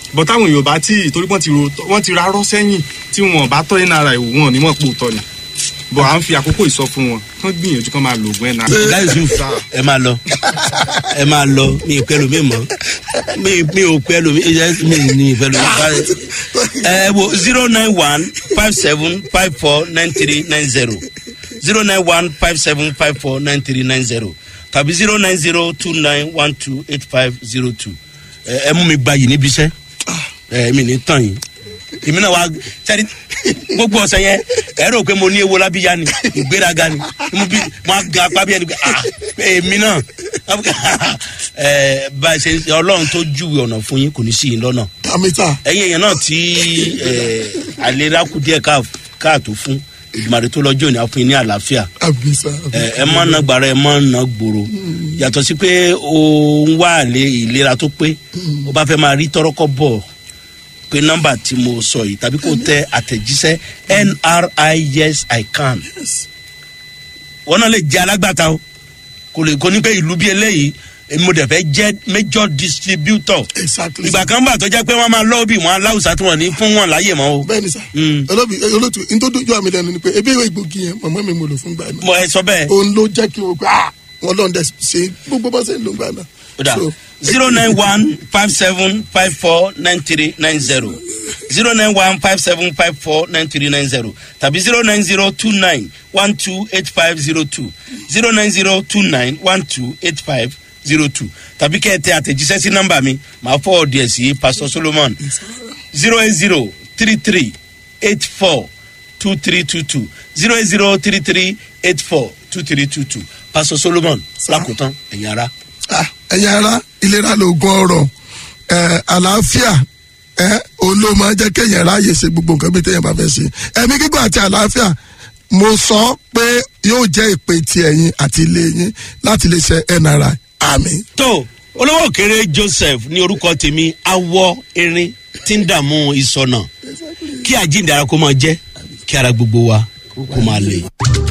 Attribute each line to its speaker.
Speaker 1: bọ́ táwọn èèyàn bá tí torí wọ́n ti ro wọ́n ti rárọ́ sẹ́yìn tí wọn bá tọ́ nri wò wọn ní mọ̀ pò tọ́ ni bọ̀ à ń fi àkókò ìsọ fún wọn kán gbìyànjú kán máa lo oògùn nri.
Speaker 2: ọ̀gá yusuf ẹ máa lọ ẹ máa lọ mi ì pẹ́lú mi mọ́ mi mi ò pẹ́lú mi ẹ mi ní pẹ́lú mi bá ẹ wo zero nine one five seven five four nine three nine zero zero nine one five seven five four nine three nine zero tàbí zero nine zero two nine one two eight five zero two ẹ mú mi gbayì níbi iṣẹ́ ẹ mi ní tàn yín èmi náà wá sẹ́ni gbogbo ọ̀sẹ̀ yẹn ẹ rò pé mo ní ewo lábíyá ni ìgbéraga ni mo bí mo á ga apá bí ẹni pé ah èmi náà ẹ bá a ṣe ọlọ́run tó júwe ọ̀nà fún yín kò ní sí yín lọ́nà
Speaker 3: kàmítà
Speaker 2: ẹ̀yin èèyàn náà tí ẹ àlera kù díẹ̀ káà- káàtó fún ìgbìmọ̀rẹ́ tó lọ́jọ́ òní á fún yín ní àlàáfíà
Speaker 3: àbísà
Speaker 2: ẹ ẹ má na gbàrà ẹ má na gbòòrò yàtọ̀ sí pé o ń wá àlè ìlera tó pé o bá fẹ́ máa rí tọ́rọ́kọ́ bọ̀ pé nọ́mbà tí mo sọ yìí tàbí kò tẹ àtẹ̀jíṣẹ́ nri yes i can wọn náà lè jẹ́ alágbàtà o kò lè kó ní pé ìlú bí eléyìí èmi mo dẹ̀ fẹ́ jẹ́ major distributor
Speaker 3: exactly
Speaker 2: ìgbà kan bà tó jẹ́ pé wọ́n máa lọ́ọ́ bí wọn aláwùsá tí wọ́n ní fún wọn láyè mọ́ o
Speaker 3: bẹ́ẹ̀ni sà
Speaker 2: Mm.
Speaker 3: olóbi olótú n tó dojú àmì lẹnu ni pé ebi ìwé ìgbògi yẹn mọ̀mọ́ mi mo lò fún gbà náà
Speaker 2: mo ẹ sọ bẹ́ẹ̀.
Speaker 3: òun ló jẹ́ kí n wò pé ah wọn lọ́n dẹ̀ ṣe gbogbo bá ṣe ń lò gbà náà.
Speaker 2: Oda
Speaker 3: So,
Speaker 2: zero nine one five seven five four nine three nine zero zero nine one five seven five four nine three nine zero tàbí zero nine zero two nine one two eight five zero two zero nine zero two nine one two eight five zero two tàbí kẹ́ ẹ tẹ àtẹ̀jíṣẹ́ sí nọ́mbà mi màá fọ́ ọ̀dì ẹ̀ sí pastor solomon zero eight zero three three eight four two three two two zero eight zero three three eight four two three two two pastor solomon lákòótán ẹ̀yin ara.
Speaker 3: ah, ẹ̀yin ara ìlera lóògùn ọ̀rọ̀ ẹ̀, àlàáfíà ẹ̀, òun ló máa jẹ́ kéèyàn ráàyè ṣe gbogbo nǹkan bí téèyàn bá fẹ́ ṣe ẹ̀mí gígùn àti àlàáfíà mo sọ pé yóò jẹ́ ìpè ti ẹ̀yin àti ilé yín láti lè ṣe nri àmì.
Speaker 2: tó olówó òkèrè joseph ní orúkọ tèmi awọ erin tí ń dààmú ìsọnà kí àjíǹde ara kó máa jẹ kí ara gbogbo wa kó máa lè.